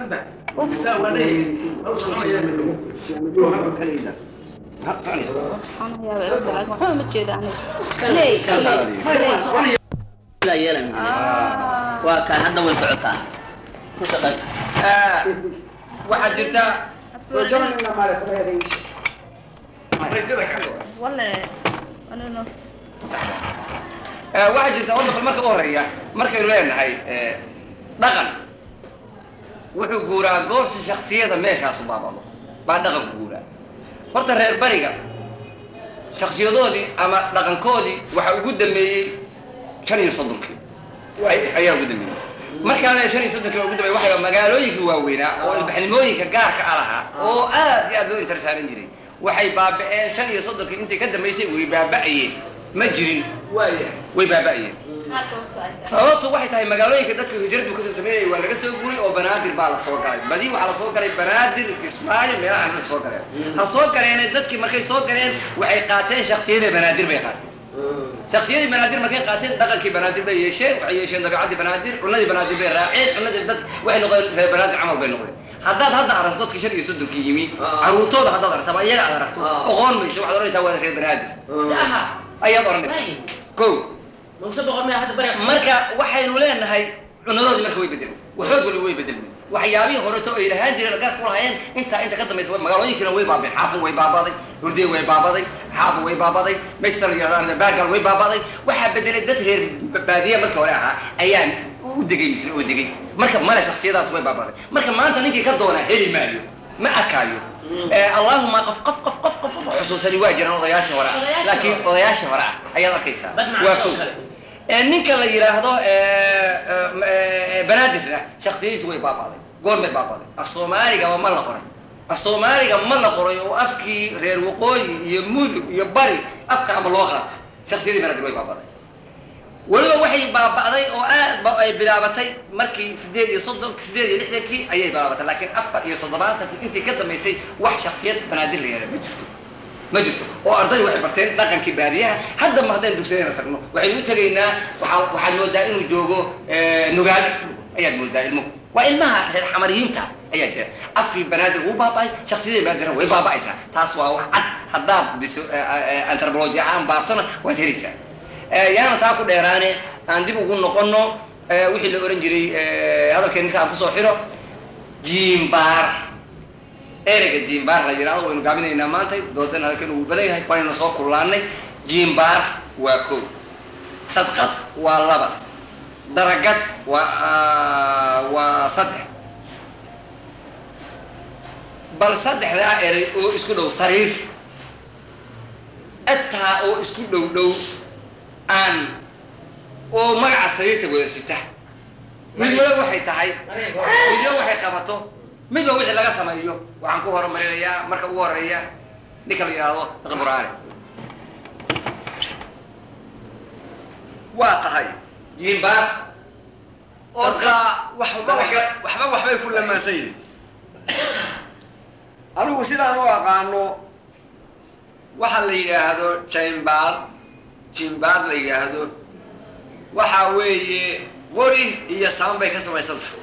waxba ma jeeda aniga sidaa yeelan waa kaan hadda way socotaa ku shaqaysa waxaad jirtaa wale anino waxaa jirta horta bal marka u horeeya markaynu leenahay dhaqan wuxuu guuraa goorta shaksiyada meeshaasu baabado baa dhaqanku guuraa horta reer bariga shaksiyadoodii ama dhaqankoodii waxa ugu dambeeyey shan iyo soddonkii ay- ayaa ugu dambeeyey markaan leeyahay shan iyo soddonkii baa ugu dambeeyey waxay magaalooyinkii waaweynaa oo ilbaxnimooyinka gaarka a lahaa oo aad iyo aad loo intersaaran jiray waxay baaba'een shan iyo soddonkii intay ka dambaysay way baaba'ayeen ma jirin way baaba'ayeen sababtu waxay tahay magaalooyinka dadku hijradu kasoo sameynayay waa laga soo guuray oo banaadir baa la soo galay badi waxaa la soo galay banaadir kismaayo meelaha dadka soo galeen ha soo galeene dadkii markay soo galeen waxay qaateen shaksiyadii banaadir bay qaateen shaksiyadii banaadir markay qaateen dhaqankii banaadir bay yeesheen waxay yeesheen dabeecadii banaadir cunadii banaadir bay raaceen cunadii dad waxay noqdeen reer banaadir camal bay noqdeen haddaad hadda aragto dadkii shan iyo soddonkii yimi caruurtooda haddaad aragto ama iyaga aad aragto oqoon maysa waxaad oranaysaa waa reer banaadir ayaad oranaysaa ko marka waxaynu leenahay cunadoodii marka way bedelmay waxood wali way bedelmay waxyaabihii horeto ay lahaan jireen gaar ku lahaayeen intaa inta ka dambaysa way- magaalooyinkiina way baabeen xaafun way baabaday hurdee way baabaday xaafun way baabaday meeshta la yidhahda baargal way baabaday waxaa bedelay dad reer baadiya markii hore ahaa ayaan u degay misle oo degay marka male shaksiyadaas way baabaday marka maanta ninkii ka doonaa heli maayo ma arkaayo Eh, allahuma qof qof qof qof qof qof xusuusani waa jiraan odayaashii hore ah laakiin odayaashii hore ah ayaad arkaysaa waa kow Eh, ninka la yidhaahdo eh, eh, eh, banaadirna shaksiyadiisi way baabaaday goormay baabaaday af soomaaliga ma la qoray af soomaaliga ma la qoray oo afkii reer waqooyi iyo mudug iyo bari afka ama loo qaatay shaksiyadii banaadir way baabaaday weliba waxay baaba'day oo aad ba ay bilaabatay markii sideed iyo soddon sideed iyo lixdankii ayay bilaabatay laakiin afar iyo toddobaatankii intii ka dambaysay wax shaksiyad banaadir la yeelay ma jirto ma jirto oo arday waxay barteen dhaqankii baadiyaha hadda ma haddaynu dugsadayna tagno waxaynu u tegaynaa waxaa waxaad moodaa inuu joogo eh, nugaal ayaad moodaa ilmuhu waa ilmaha reer xamariyiinta ayaa jira afkii banaadir wuu baaba'ay shaksiyadii banaadirna way baaba'aysaa taas waa wax cad haddaad biso antropology ahaan baartona waad helaysaa Eh, yaana taa ku dheeraane aan dib ugu noqono eh, wixii la oran jiray eh, hadalkeen ninka aan kusoo xiro jiimbaar ereyga jiimbaar la yidhahdo waynu gaabinaynaa maanta doodan hadalkeen uu badan yahay waanaynu soo kullaanay jiimbaar waa kow sadqad waa laba daragad waa ah, waa saddex bal saddexdaa erey oo isku dhow sariir ataa oo isku dhow dhow aan oo magaca sariirta wada sita mid wala waxay tahay midna waxay qabato midba wixii laga sameeyo waxaan ku horumarinayaa marka ugu horeeya ninka la yidhaahdo qiburaale waa tahay jiimbaar orka waxba waxba- waxba waxbay ku lamaansan yihin anigu sidaan u aqaano waxa la yidhaahdo jimbaar jimbaar la yidhaahdo waxa weeye qori iyo saan bay ka samaysan tahay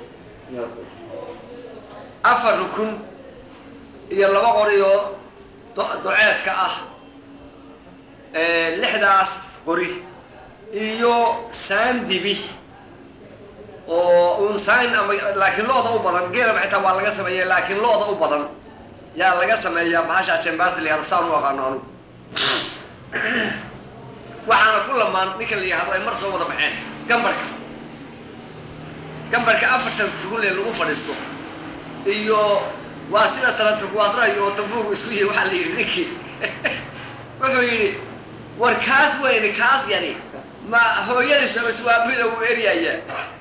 afar rukun iyo laba qori oo do- doceedka ah Eh, lixdaas qori iyo saan dibi oo un sign ama laakiin looda u badan geelaba xitaa waa laga sameeya laakiin looda u badan yaa laga sameeyaa bahasha jembaarta la yihahdo saan u aqaano anugu waxaana ku lamaan ninka la yihahdo ay mar soo wada baxeen gambarka gambarka afartan rugunle lagu fadhiisto iyo waa sida talaturkuwaadra oo tafuugu isku yihi waxaa la yidhi ninkii wuxuu yidhi war kaas weyne kaas yari ma hooyadiis maswaabida uu eryayaa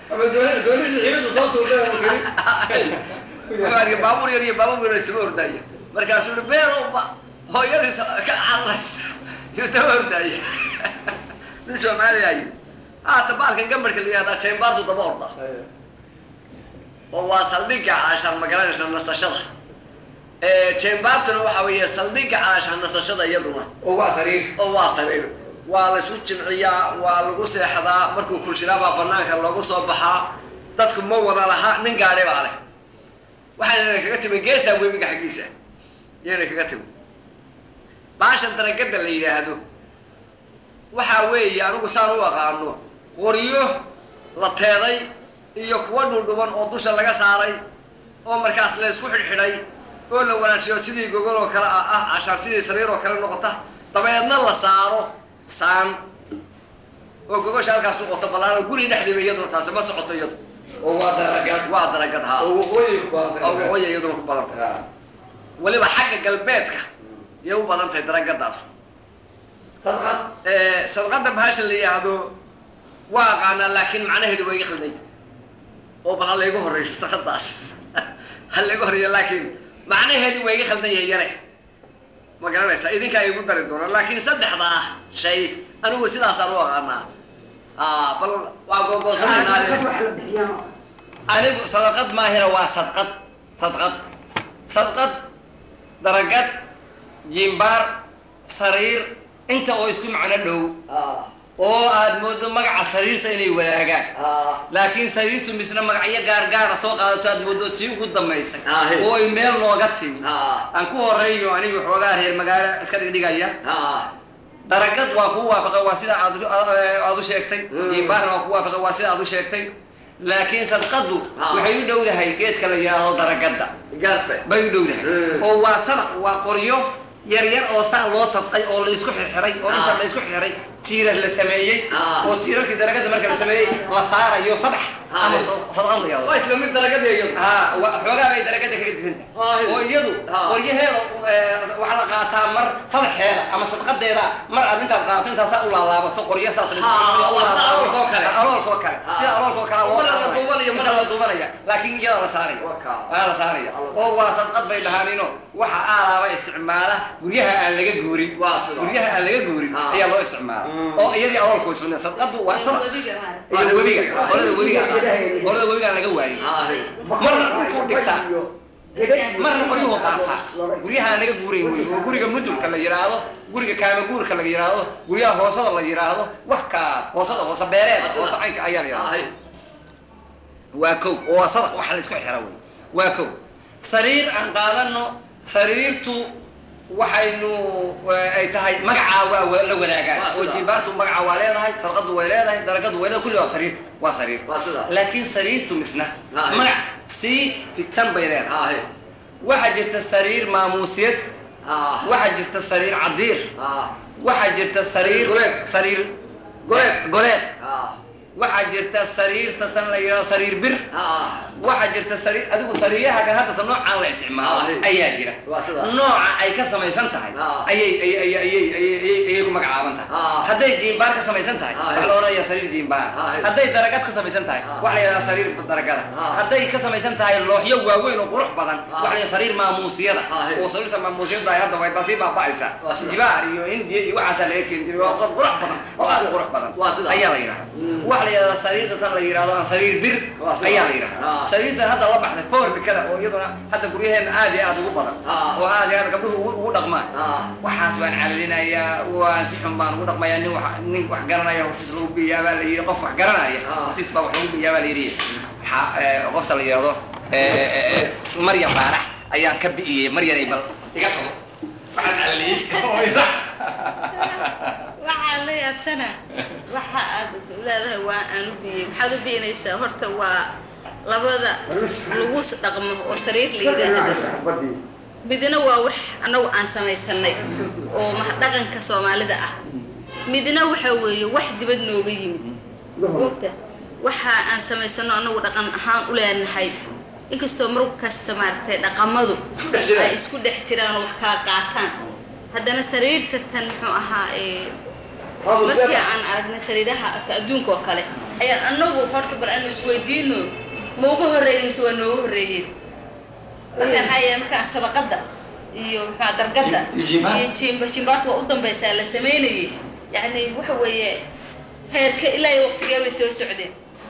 wuxuu arkay baabuur yar iyo baabuur yar oo istaba ordaya markaasuu yihi beero ba hooyadiis ka cararaysa yuu daba ordaya nin soomaaliya yii haata baalkan gambarka la yihahdaa jembaartu daba orda oo waa saldhigga caashaan magaranaysa nasashada jembaartuna waxa weeye saldhigga caashaan nasashada iyaduna oo waa sariir oo waa sariir waa la isu jimciyaa waa lagu seexdaa markuu kulshiraabaa banaanka loogu soo baxaa dadku ma wada laha nin gaadhi baa leh waxaana kaga timi geestaa webiga xaggiisa yayna kaga timi baashan daragada la yidhaahdo waxaa weeye anigu saan u aqaano qoryo la teeday iyo kuwa dhudhuban oo dusha laga saaray oo markaas la isku xidhxidhay oo la wanaajiyo sidii gogol oo kale ah ah cashaan sidii sariir oo kale noqota dabeedna la saaro saan oo gogosha halkaas noqoto ballaano guri dhexdiiba iyaduna taasi ma socoto iyadu oo waa daragad waa daragad haa oo waqooyiga ku oo badan waqooyi iyaduna ku badan tahay weliba xagga galbeedka yay u badan tahay daragadaas sadqad sadqada bahasha la yidhaahdo waa aqaanaa laakiin macnaheedu waa iga khaldanya oo bal ha laygu horreeyo sadqadaas ha laygu horreeyo laakiin macnaheedu waa iga khaldan yahay yare ma garanaysaa idinkaa igu dari doona laakiin saddexdaa shay anigu sidaasaan u aqaanaa ah bal waa googoosanaysaa anigu sadaqad maahira waa sadqad sadqad sadqad daragad jimbaar sariir inta oo isku macno dhow oo aad moodo magaca sariirta inay wadaagaan laakiin sariirtu misna magacyo gaargaara soo qaadato aad moodo tii ugu dambaysay Ah, hey. oo ay meel nooga timi Ah. aan ku horeeyo anigu xoogaa reer magaalo iska dhigdhigaya daragad waa kuu waafaqay waa sida aad u- aad u sheegtay jimbaarna waa kuu waafaqay waa sida aad u sheegtay laakiin sadqadu Ah. waxay u dhowdahay geedka la yidhaahdo daragadda gaartay bay u dhowdahay Mm. oo waa sadaq waa qoryo yar yar oo saa loo sadqay oo la isku xirxiray oo inta Ah. la isku xirxiray tiirar la sameeyey Ah. oo tiirarkii daragadda marka la sameeyey la saarayo saddex Ah. ama sa- sadaqad la yidhahdo waa isla mid daragada iyadu ها وحوغا bay daragada kaga disan Ah, tahay oo iyadu ah. qoryaheeda waxa la qaataa mar sadexeeda ama sadaqadeeda mar aad intaad qaato intaas u laalaabato qoryo saas la Ah, waa sida aloolka oo kale. aloolka oo kale Ah. sida aloolka oo kale Mar la duubanayo, mar mar la- la duubanaya laakiin iyada la saaraya Waa kaa. waa la saaraya oo waa sadaqad bay dhahaanino waxa aalaaba isticmaala guryaha aan laga guurin Waa sida. guryaha aan laga guurin Ah. ayaa loo isticmaala oo iyadii aloolka way sunnah sadaqadu waa sadaq Webiga maaragtay. iyo webiga qolada webiga qolada webiga laga waayay marna dhulkuu dhigtaa marna qoryuhu saartaa guryaha aan laga guurayn wey oo guriga mudulka la yidhaahdo guriga kaamaguurka la yidhaahdo guryaha hoosada la yidhaahdo wax kaas hoosada hoose beereed hoose caynka ayaa la yidhahda waa kow oo waa sadaq waxa la isku xira wey waa kow sariir aan qaadano sariirtu waxaynu eh, ay tahay magacaa waa wa- la wadaagaan Waa oo sida. jimbaartu magaca waa leedahay sadaqadu way leedahay daragadu way leedahay kulli waa sariir waa sariir Waa sida. laakiin sariirtu misna Ah, magac sii fitan bay leedahay ah waxaa jirta sariir maamuusiyad ah waxaa jirta sariir cadiir ah waxaa jirta sariir Goleed. sariir Goleed. goleed ah waxaa jirta sariirta tan la yidhahdo sariir bir ah waxaa jirta sariir adigu sariiraha kan hadda ta noocaan la isticmaalo Ah, ayaa jira waa sida. nooca ay ka samaysan tahay Ah. ayay ayay ayay ayay ayay ayay- ayay ku magacaaban tahay Ah. hadday jiimbaar ka samaysan tahay Ah, wax la odhanaya sariir jiimbaar Ah. hadday daragad ka samaysan tahay Ah. wax la yidhahdaa sariir daragada Ah. hadday ka samaysan tahay looxyo waaweyn oo qurux badan Ah. wax la yidhahdaa sariir maamuusiyada Ah. oo sariirta maamuusiyada ay hadda way basii baaba'aysaa Waa sida. jibaar iyo hindiya iyo waxaasaa laga keeni jiray waa qurux badan oo aad u qurux badan Waa sida. ayaa la yidhahdaa wax la yidhahdaa sariirta tan la yidhahdo aan sariir bir Waa sida. ayaa la yidhahdaa Ah. sariirtan hadda la baxday forbikada oo iyaduna hadda guryaheena aad iyo aad ugu badan Ah. oo aad iyo aad gabdhuhu ugu- ugu dhaqmaan Ah. waxaas waan calalinayaa waan si xun baan ugu dhaqmayaa nin wax nin wax garanaya hortiis lagu biyaa baa la yidhi qof wax garanaya Ah. hortiis baa wax lagu biyaa baa la yidhi waxaa eh, qofta la yidhahdo eh, eh, eh, maryam baarax ayaan ka bi'iyey maryanay bal iga qabo waxaan calaliyey oo isax waxaa la yaabsana waxa aad leedahay waa aan u biyey maxaad u biinaysaa horta waa labada lagu dhaqmo oo sariir la yidhaahdo midna waa wax annagu aan samaysanay oo ma- dhaqanka soomaalida ah midna waxa weeye wax dibad nooga yimid ogta waxa aan samaysano annagu dhaqan ahaan u leenahay inkastoo mar kasta maaragtay dhaqamadu dhex jiraan. ay isku dhex jiraan oo wax kala qaataan haddana sariirta tan muxuu ahaa ee markii aan aragnay sariiraha adduunka oo kale ayaan anagu horta bal aanu isweydiino ma uga horreeyey mise waa nooga horreeyeen waxay ahaayeen markaan sadaqada iyo maxaa dargada Iyo jimbaar. iyo jimba jimbaartu waa u dambaysaa la sameynayay yacni waxa weeye heerka ilaa iyo waqtigee bay soo socdeen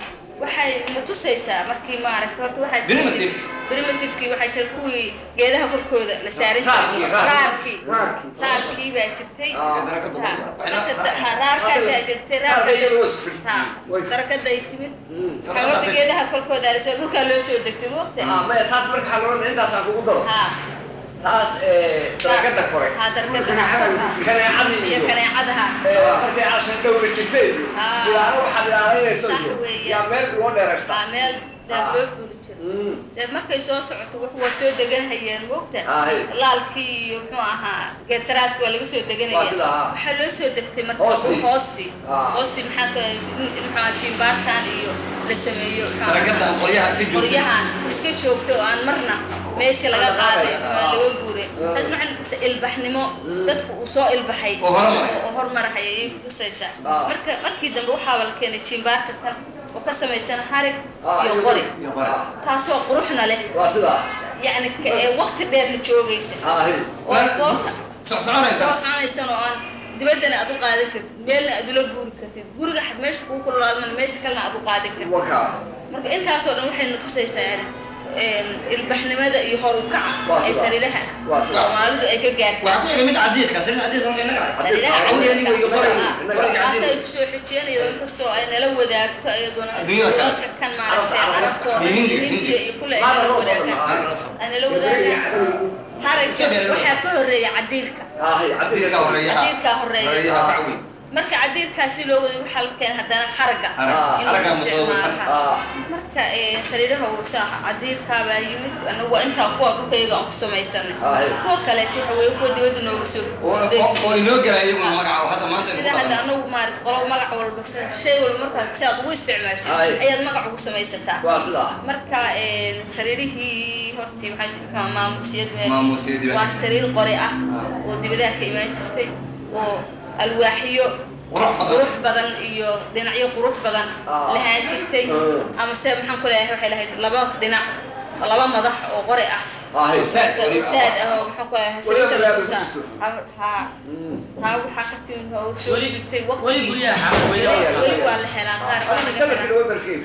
waxay na tusaysaa markii maaragta horta waxaa jira- Primitive. primitive-kii waxaa jira kuwii geedaha korkooda la saaran Raarkii, jiray raarkii. raarkii Raarkii. raarkii baa jirtay Ah. Ha, Darakada marka- ha, raarkaasaa jirtay Raarka iyadoo waa isku raarkaas- ha, Waa isku- darakaday timid Mm. waxaa horta geedaha korkooda arisay dhulkaa loo soo degtay moogta Ah, maya taas marka waxaa loola intaasaan kugu daro ha taas ee, darakada kore ha darkada kaneecadii iyo iyo kaneecadaha ee, markay cashan dhowra jirtay iyo Ah. ilaalo waxaad ilaalinayso Sax iyo weeye. yaa meel loo dheeraystaa waa meel daab loo fuuli jiro Mm. dee markay soo socoto wax waa soo deganhayeen moogta Ah, hey. laalkii iyo muxuu ahaa geetaraadki waa laga soo deganaya Waa sida, ah. waxaa loo soo degtay marka Hoostii. hoostii Ah. hoostii maxaa ka muxuu ahaa jimbaartan iyo la sameeyo muxuu ahaa, Darakadan qoryaha iska joogtay. qoryahan iska joogto oo aan marna meesha laga Laga qaaday qaaday. ama Ah. laga guuray Ah. taas maxay noqotay ilbaxnimo dadku uu soo ilbaxay Oo hormaray. oo hormarahaya ayay kutusaysaa Ah. marka markii dambe waxaaba la keenay jimbaarta tan oo ka samaysan harig Ah, iyo iyo qori iyo qori. taasoo quruxna leh waa sidaa yacni ka- ee waqti dheerna joogaysa Ah, hey. oo qoorta socsoconaysa soo xanaysan oo aan dibaddana aad u qaadan kartid meelna aad ula guuri kartid guriga xad meesha kugu kululaadmana meesha kalena aad u qaadan kartid waka marka intaasoo dhan waxay na tusaysaa yani een, ilbaxnimada iyo hor u kaca Waa ee sida. sariiraha Waa sida. soomaalidu ay ka gaartay waxaa ku xiga mid cadiidka sariir cadiidka markay naga sariiraha Awgeedii way qoray. cadiidka Qoray taasay cadiid. kusoo xijiyeen iyadoo inkastoo ay nala wadaagto iyaduna Adduunyada kale. dalalka kan maaragtay Carabta, carabtooda iyo iyo Hindiga, hindiya iyo kule ay Maana nala loo soo wadaagaan dhamaa. ay nala wadaagaan haragga Jabel. waxaa ka horeeya cadiirka Ah, hey, cadiidka horeeyaha cadiirkaa horeeya horeeyaha ka weyn marka cadiirkaasi loo waday waxaa la keenay haddana haragga Harag. in Haragga lagu mutadawirsan. isticmaalo. Ah. marka ee, sariiraha wasaaha cadiirkaabaa yimid anagu waa intaa kuwa dhulkayga aan ku samaysanay Ah, hey. kuwa kaleeto waxa weeye kuwa dibadda nooga soo oo oo- oo inoo gelaya iyaguna magaca oo hadda maanta sida hadda anagu maarata qolo magac walba si- shay walba markaad si aad ugu isticmaashid Ay. ayaad magac ugu samaysataa waa sidaa marka een, sariirihii hortii maxaa jirta maamuusiyad meel Maamuusyadii baa waa jirta. sariir qori ah oo dibadaha ka imaan jirtay oo alwaaxyo qurux badan qurux badan iyo dhinacyo qurux badan Ah. lahaan jirtay Ah. ama se maxaan ku leeyahay waxay lahayd laba dhinac laba madax oo qori ah Ah, hey. Saad weli- saad ah oo maxaan ku leeyahay Weliba sariirta la wadaad tusaa ku jirto. Ha- haa haa waxaa ka timid oo soo Weli- dhigtay weli waqtigii guryaha xaafad weli weli waa- weli waa la helaa qaar waa Hadda laga sanadkii helaa laba barsiin.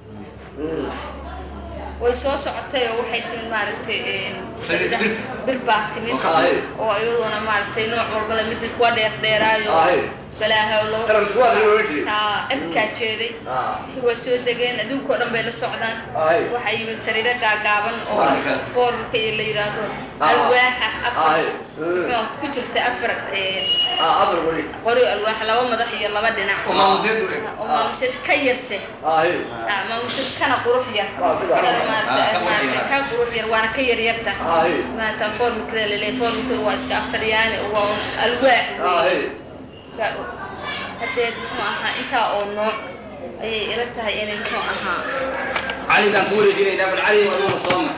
Mm. way soo socotay oo waxay timid maaragtay een, Sariirta birta. bir baa timid Oo ka fudud. oo iyaduna maaragtay nooc walba le mid kuwa dheer dheeraayo Ah, hey. balaaha loo Transquad la oran jiray. haa cirkaa jeeday Ah. waa soo degeen adduunkao dhan bay la socdaan Ah, hey. waxaa yimid sariiro gaagaaban oo Foorarka. foorarka iyo la yidhaahdo Ah. alwaaxa Ah, afar hey. Mm. muxuu ku jirta afar een, Ah, afar weli. qori alwaax laba madax iyo laba dhinac oo maamuusyad u eg oo maamuseed ka yarse Ah, hey. Ah, maamuseed kana qurux yar Waa sida. Kana Ah, maaragtay- ka qurux maaragtay yar. ka qurux yar waana ka yaryarta Ah, hey. maaragta foormikada laleeyahay foormikada waa iska aftaryaani waa un alwaax Ah, weeye. hey. haddee muxuu ahaa intaa oo nooc ayay ila tahay inay muxuu ahaa cali baan ku wareejinaynaa bal cali aduguna soo mar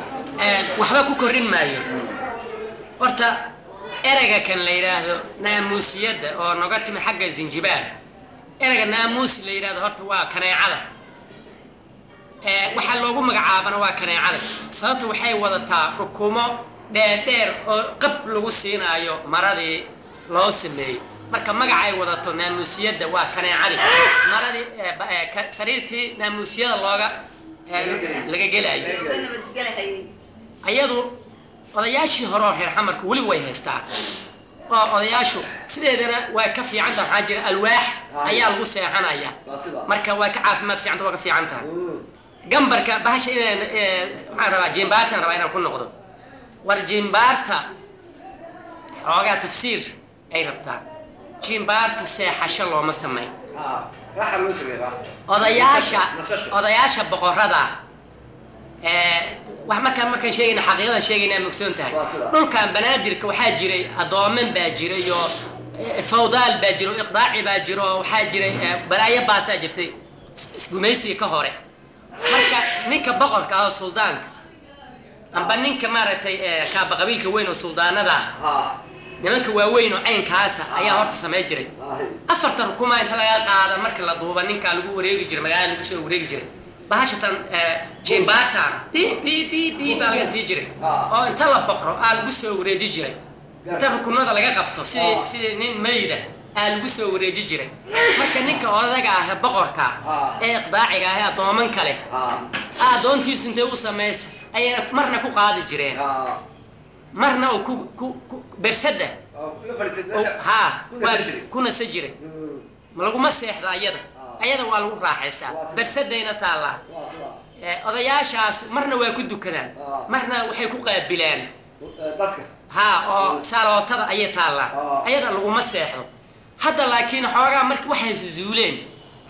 waxba ku kordhin maayo horta ereyga kan la yidhaahdo naamuusiyadda oo noga timi xagga zinjibaar ereyga naamuus la yidhahdo horta waa kaneecada Ee, waxaa loogu magacaabana waa kaneecada sababta waxay wadataa rukumo dheerdheer oo qab lagu siinaayo maradii loo sameeyey marka magaca ay wadato naamuusiyadda waa kaneecadii maradii ee, ba- ee, ka- sariirtii naamuusiyada looga ee, laga gelayo uga nabadgelahayay ayadu odayaashii hore oo reer xamarku weli way haystaan oo odayaashu sideedana waa ka fiican tahay waxaa jira alwaax ayaa lagu seexanaya Waa sida. marka waa ka caafimaad fiicanta waa ka fiican tahay gambarka bahasha inaan ee, waxaan rabaa jimbaartaan rabaa inaan ku noqdo war jimbaarta xoogaa tafsiir ay rabtaa jimbaarta seexasho looma samayn Ah, raaxa loo sameeyaa. odayaasha Nasasho. odayaasha boqorada ee wax markaan markaan sheegayna xaqiiqadan sheegaynaa mogsoon tahay Waa sida. dhulkan banaadirka waxaa jiray adooman baa jiray oo eh, fawdaal baa jiro oo iqdaaci baa jiro oo waxaa jiray eh, balaayo baasaa jirtay is- isgumaysiga ka hore marka ninka boqorka ah oo suldaanka amba ninka maaragtay eh, kaaba qabiilka weyn oo suldaanada ah Ah, nimanka waaweyn oo caynkaasa ayaa horta samay jiray ah, hey. afarta rukuma inta laga qaada marka la duuba ninkaa lagu wareegi jiray magaalada lagu soo wareegi jiray bahashatan jimbaartan bi bi bi bi baa laga sii jiray oo inta la boqro aa lagu soo wareeji jiray inta rukunada laga qabto sidii sidii nin mayda aa lagu soo wareeji jiray marka ninka odaga ah ee boqorka Ah. ee iqdaaciga ah ee addoomanka leh Ah, aa addoontiisu intay u samaysa ayay marna ku qaadi jireen ah, marna uu ku ku ku bersada ah, la fadhiisatay, oo meesha- haa ku waa nasan jiray. ku nasa jiray Mm, ma laguma seexda ayada Ah. ayada waa lagu raaxaystaa Waa sida- bersadayna taallaa waa sida. Ee, odayaashaas marna waa ku dukadaan Ah. marna waxay ku qaabilaan Eh, dadka haa oo saalootada ayay taallaa Ah. ayada laguma seexdo hadda laakiin xoogaa marka waxay suzuuleen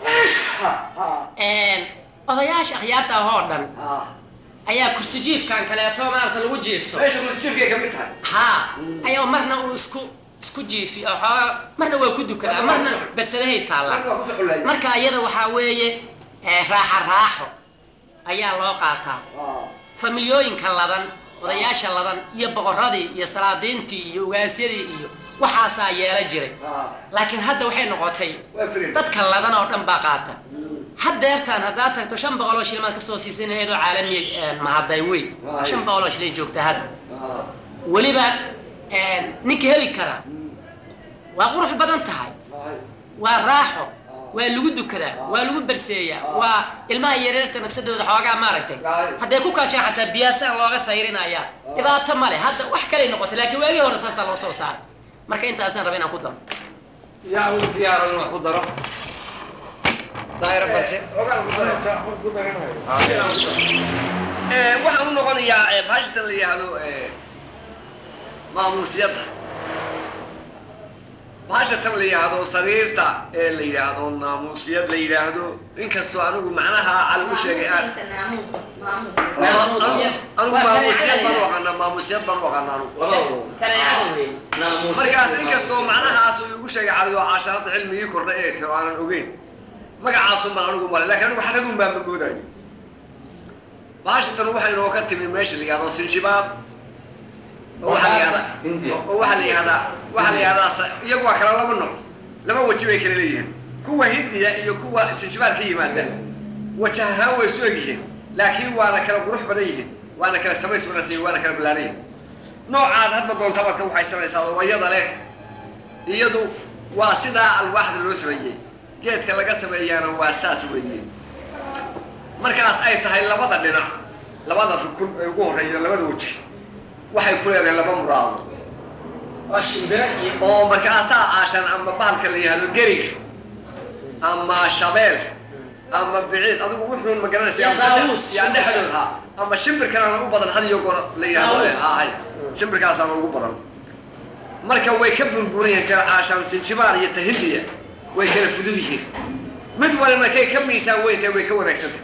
odayaasha akhyaarta ah oo dhan ah. ayaa kursi jiifkan kaleeto maarata lagu jiifto meesha kursijiifkay ka mid tahay haa ayaa marna uu isku isku jiifi oo xoogaa marna waa ku dukadaa marna bersadahay taallaa Marka waa kusoo xulaaya. marka iyada waxaa weeye ee, raaxa raaxo ayaa loo qaataa Ah, familyooyinka ladan odayaasha ladan iyo boqoradii iyo salaadiintii iyo ugaasyadii iyo waxaasaa yeela jiray ah. laakiin hadda waxay noqotay Waa firin. dadka ladan oo dhan baa qaata haddeertaan haddaad tagto shan boqol oo shilimaad kasoo siisan iyadoo caalamiya mahaday wey Waay. shan boqol oo shilay joogta hadda Ah, weliba ninka heli kara waa qurux badan tahay ah. waa raaxo waa lagu dukadaa waa lagu berseeyaa waa ilmaha yareerta nafsadooda xoogaa maaragtay Waay. hadday ku kaajaan xataa biyaasaan looga sayrinaya dhibaato male hadda wax kalay noqotay laakiin waagii hore saasaa loo soo saaray marka intaasaan raba inaan ku daro yaa uu diyaaro inuu wax ku daro daayiro barshe Ogaan ku daro. Eh, waxaan u noqonayaa eh, bahashatan la yidhaahdo eh, maamuusyadda bahashatan la yidhaahdo sariirta ee la yidhaahdo naamuusyad la yidhaahdo inkastoo anigu macnaha cali u sheegay aan Maamuusyad. anigu Waa maamuusyad baan u kaneecada aqaanaa maamuusyad baan u aqaanaa anigu kaneecada wey markaas inkastoo macnahaas uu igu sheegay cali oo caasharada cilmigii kordhay ee tiro aanan ogeyn magacaasun baan anigu malay laakiin anigu xaragun baan magoodayo bahashatan waxay inoo ka timi meesha la yihahdo sinjibaab oo waxaa la yihahdaa India. oo waxaa la yihahdaa waxaa la yihahdaa sa- iyagu waa kala laba nooc laba weji bay kala leeyihiin kuwa hindiya iyo kuwa sinjibaar ka yimaada wajah ahaan way isu egyihiin laakiin waana kala qurux badan yihiin waana kala samays wanaagsan yihiin waana kala ballaaran yihiin noocaad hadba doonta baad ka waxaysanaysaa oo wayada leh iyadu waa sidaa alwaaxda loo sameeyey geedka laga sameeyaana waa saas weeye markaas ay tahay labada dhinac labada rukun ee ugu horreeya labada weji waxay ku leedahay laba muraado waa shimbiro iyo oo markaasaa aashan ama bahalka la yihahdo geriga ama shabeel ama biciid adigu wuxuu ma garanaysa Ya ama saddex- daawus. ya dhexdood ha ama shimbirkana u badan had iyo goor la yihahdo Daawus. ahay shimbirkaasaana ugu badan marka way ka burburan yihiin kala caashaan sinjibaar iyo tahindiya way kala fudud yihiin mid walina kay ka miisaan weyntahay way ka wanaagsantahay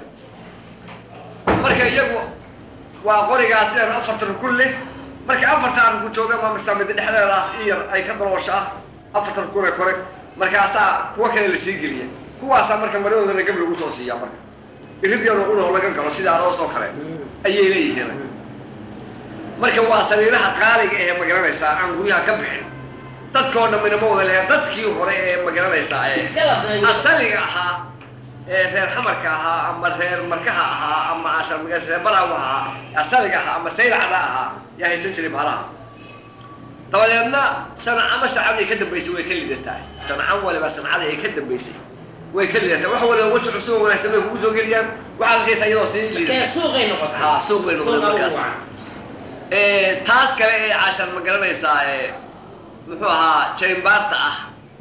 marka iyagu waa qorigaas dheer afarta rukun leh marka afartaa rukun jooga ma masaamida dhexdeedaas in yar ay ka daloosho ah afarta rukun ee kore markaasaa kuwa kale la sii geliya kuwaasaa marka maradoodana gab lagu soo siiyaa marka irid yar oo unaho laga galo sida aroos oo kale ayay leeyihiin marka waa sariiraha qaaliga ee magaranaysaa aan guryaha ka bixin dadkoo dhammina ma wada lehe dadkii hore ee magaranaysaa ee Iska lafeeyo. asaliga ahaa ee reer xamarka ahaa ama reer markaha ahaa ama ashar magaas reer baraawa ahaa asaliga ahaa ama saylacda ahaa yaa haysan jiray baalaha dabadeedna sanacama sancadii ka dambaysay way ka lidataa sancan waliba sancadii ay ka dambaysay way ka lidataa wax waliba weji cusub oo wanaagsan bay kugu soo geliyaan waxaad arkaysaa iyadoo sii kee lidata suuqay noqotay haa suuq bay noqdeen Suuqa ugu markaas wacan. Ee, taas kale ee cashar ma garanaysaa ee muxuu ahaa jaymbaarta ah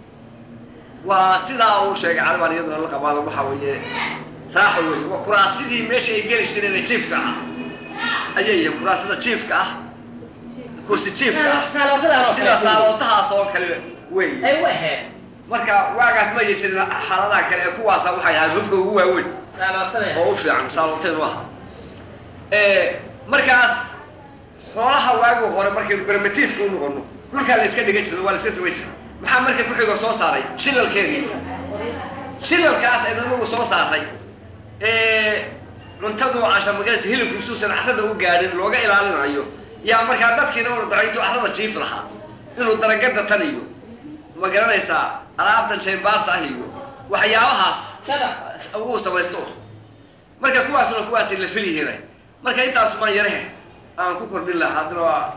waa sidaa uu sheegay calibaan iyaduna la qabaado waxaa weeye raaxo weeye waa kuraasidii meesha ay geli jireen ee jiifka ah ayay yihiin kuraasida jiifka ah kursi jiifka ah Saalootada oo sida kale. saalootahaas oo kale weeye ay u ahayd marka waagaas ma yi jirin xaaladaha kale ee kuwaasa waxay ahayd hubka ugu waaweyn saalootada oo u fiican saalooteen u ahaa Ee, markaas xoolaha waagu hore markaynu bermatiifka u noqono dhulkaa la iska dhigan jiray waa la iska samayn jiray maxaa marka ku xigo soo saaray shilalkeedii shilalkaas aynu nagu soo saaray ee cuntadu casha magaras hilibku isuusan carrada u gaadhin looga ilaalinayo yaa markaa dadkiina unu dacay intuu carrada jiif lahaa inuu daragada tan iyo ma garanaysaa alaabtan jaymbaarta ah iyo waxyaabahaas sada uu samaysto marka kuwaasuna kuwaasay la fil yihiin marka intaas baan yarahe aan ku kordhin lahaa haddana waa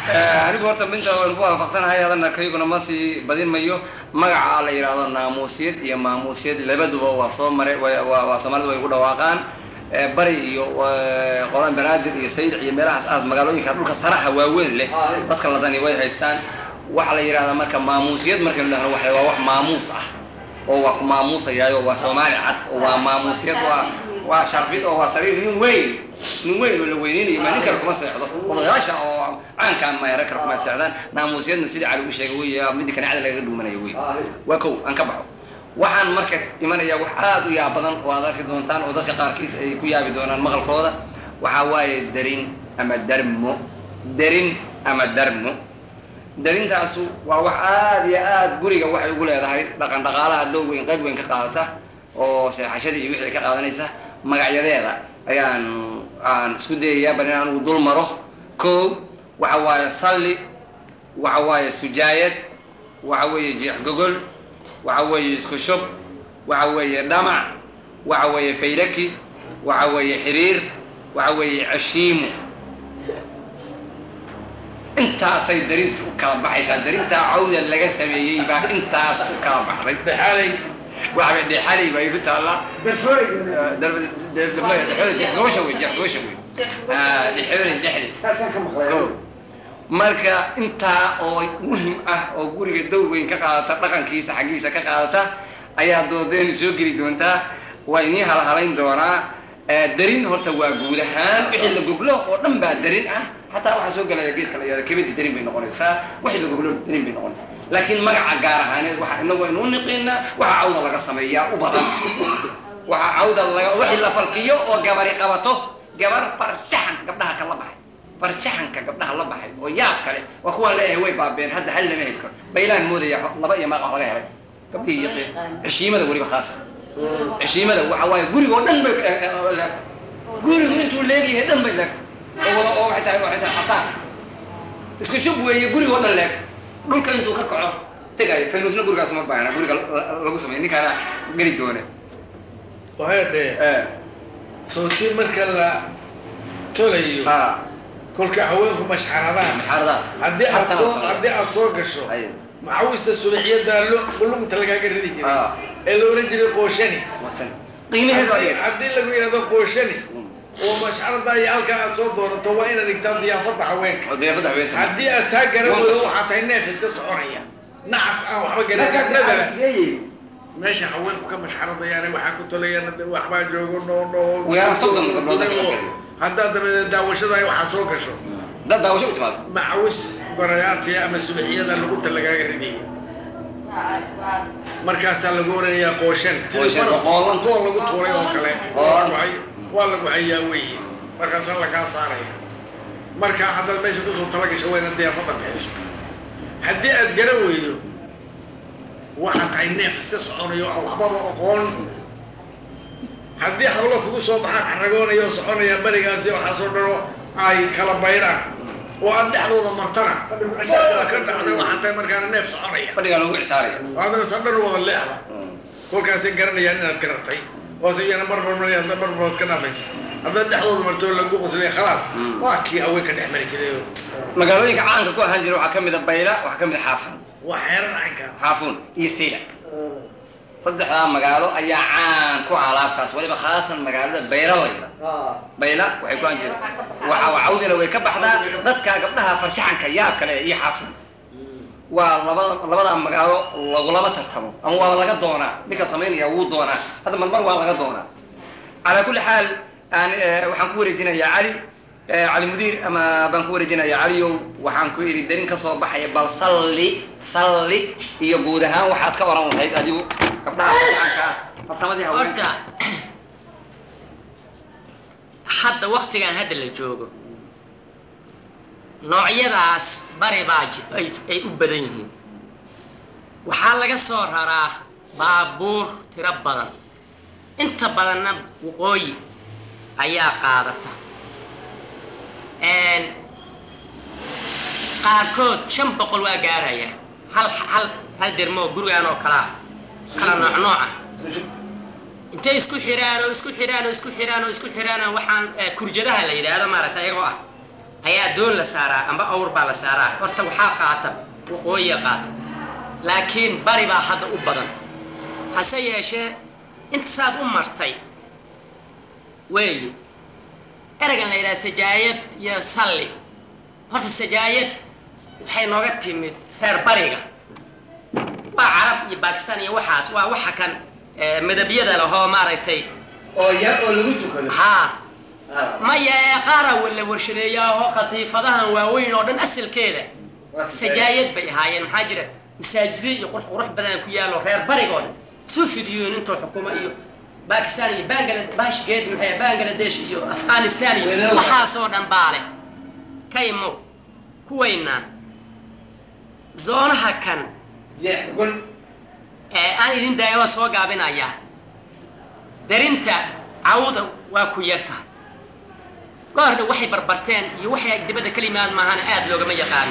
anigu horta minta waan ku waafaqsanahay hadana kayguna ma sii badin mayo magaca la yidhaahdo naamuusiyad iyo maamuusiyad labaduba waa soo maray wa- waa waa soomaalida way ugu dhawaaqaan Eh, bari iyo eh, qolaan banaadir iyo saydic iyo meelahaas aas magaalooyinka dhulka saraha waaweyn leh dadka ladani way haystaan waxaa la yidhahdaa marka maamuusiyad markaynu dhahno waxa waa wax maamuus ah oo waa ku maamuusayaayo waa soomaali cad oo waa maamuusiyad waa waa sharfid oo waa sariir nin weyn nin weyn oo la weyneynayo ma nin kale kuma seexdo odayaasha oo caankaan mayara kale kuma seexdaan naamuusiyadna sidii cali u sheegay wey midii kanicada lagaga dhuumanayo wey waa kow aan ka baxo waxaan marka imanaya wax aad u yaab badan oo aad arki doontaan oo dadka qaarkiis ay ku yaabi doonaan maqalkooda waxaa waaye darin ama darmo darin ama darmo darintaasu waa wax aad iyo aad guriga waxay ugu leedahay dhaqan dhaqaalaha dow weyn qayb weyn ka qaadata oo seexashadii iyo wixii ka qaadanaysa magacyadeeda ayaan aan isku dayayaa bal in anigu dul maro kow waxa waaye salli waxa waaye sujaayad waxa weeye jeex gogol waxa weeye isku shub waxa weeye dhamac waxa weeye faylaki waxa weeye xiriir waxa weeye cashiimo intaasay darinta u kala baxaysaa darintaa cawda laga sameeyey baa intaas u kala baxday dhexaalay waxba dhexalay bay ku taallaa darfooy jeexgobasha wey jeexgobasha wey dhexoolay dhexli taasaan ka maqlay Go. marka intaa oo muhim ah oo guriga dowr weyn ka qaadata dhaqankiisa xaggiisa ka qaadata ayaa doodeeni soo geli doontaa waa inii halhalayn doonaa Eh, darin horta waa guud ahaan wixii la goglo oo dhan baa darin ah xataa waxaa soo gelaya geedka la yihahdo kebedi darin bay noqonaysaa wixii la goglo darin bay noqonaysaa laakiin magaca gaar ahaaneed waxa inagu aynu u niqiinaa waxa cawda laga sameeyaa u badan waxa cawda laga wixii la falkiyo oo gabari qabato gabar farshaxan gabdhaha kala baxay farshaxanka gabdhaha la baxay oo yaab kale waa kuwaan leeyahay way baabeen hadda hal lama heli karo baylaan moodaya laba iyo maaq wax laga helay gabdhihii yaqiin heshiimada weliba khaasa heshiimada waxa waaye gurigoo dhan bay leegtay gurigu intuu leegyahay dhan bay leegtay oo wada oo waxay tahay waxay tahay xasaan isku shub weeye gurigoo dhan leeg dhulka intuu ka kaco tegayo faynuusna gurigaas uma baahna guriga la- lagu sameeyo ninkaana geli doone waxay dhee Eh, sootii marka la tolayo ha kolka haweenku mashxaradaan maxaarada haddii aad soo haddii aad soo gasho Ay. maxawista subaxiyada lugta lagaaga ridi jiray Ah. ee la oran jiray qooshani qiimaheedu waa haddii dhigaysa haddii lagu yidhahdo qooshani oo mashxarada iyo halkaa aad soo doonato waa inaad dhigtaa diyaafada haweenka oo deefada haweenta haddii aad taa garan weydo waxaa tahay neef iska soconaya nacas aan waxba garan nadara meesha haweenku ka mashxaradayaan waxaa ku tolayaan waxbaa joogo no no Waa soddon gabdhood ka kala keliya. haddaad dabadeed daawashada ay waxaa soo gasho dad daawasho u timaado macawis gorayaatiya ama subaxiyada lugubta lagaaga ridaya markaasaa lagu oranayaa qooshan sidii Qooshan, faras qoolan. kool lagu tuuray oo kale Qoolan. waa lagu- waa lagu hayaa weeye markaasaa lagaa saaraya markaa haddaad meesha kusoo talagasho waa inaad diyaafada bixiso haddii aad garan weydo waxaa tahay neef iska soconayo aan waxbaba aqoon haddii hablo kugu soo baxaan xaragoonayo oo soconaya berigaasi waxaasoo dhano ay kala baydhaan oo aad dhexdooda martana baa ka dhacday waxaa tahay markaana neef soconaya fadhigaa loogu cisaaraya adana sadhan wada leexda kolkaasay garanayaan inaad garatay waase iyana barbarmaraya hadda barbarood ka dhaafaysa haddaad dhexdooda marto oo lagu qoslay khalaas waa kii haweenka dhex mari jiray oo magaalooyinka caanka ku ahaan jira waxaa ka mid a bayla waxaa ka mid a xaafun waa xeerar caynkaas xaafuun iyo sayla saddexdaa magaalo ayaa caan ku ah alaabtaas waliba khaasan magaalada bayla la yidha bayla waxay ku ahaan jireen waxa cawdina way ka baxdaa dadka gabdhaha farshaxanka yaab kale iyo xaafun waa labada labadaa magaalo lagulama tartamo ama waa laga doonaa ninka samaynaya wuu doonaa hadda marmar waa laga doonaa calaa kulli xaal aan eh, waxaan ku wareejinayaa cali eh, cali mudiir ama baan ku wareejinayaa caliyow waxaan ku idhi darin ka soo baxaya bal salli salli iyo guud ahaan waxaad ka oran lahayd adigu gabdhaha farshaxanka ah farsamadii haweenka horta hadda waktigan hadda la joogo noocyadaas bari baa ji- ay ay u badan yihiin waxaa laga soo raraa baabuur tiro badan inta badanna waqooyi ayaa qaadata Een, qaarkood shan boqol waa gaaraya hal hal hal dermoo gurigaan oo kalaa kala nooc nooca intay isku xiraan oo isku xiraan oo isku xiraan oo isku xiraan oo waxaan eh, kurjadaha la yidhaahdo maaragtay iyagoo ah ayaa doon la saaraa amba awr baa la saaraa horta waxaa qaata waqooyiga qaata laakiin bari baa hadda u badan hase yeeshee intasaad u martay weeye ereygan la yidhaha sajaayad iyo salli horta sajaayad waxay nooga timid reer bariga waa carab iyo bakistan iyo waxaas waa waxa kan eh, midabyada lahoo maaragtay oo yar oo lagu tukado haa Ah, maya ee qaara la warshadeeyaaho qatiifadahan waaweyn oo dhan asalkeeda waa sajaayad bay ahaayeen maxaa jira masaajida iyo qurux qurux badan ku yaalo reer barigoo dhan soo fidiyoon intoo xukuma iyo bakistan iyo bangala bashgeed maxay bangladesh iyo afghanistan iyo Wadaad. waxaasoo dhan baa leh ka imow kuwaynaan zoonaha kan jeex gol ee aan idin daayaba soo gaabinayaa darinta cawda waa ku yartahay goorda waxay barbarteen iyo waxay dibadda ka yimaad maahana aad loogama yaqaano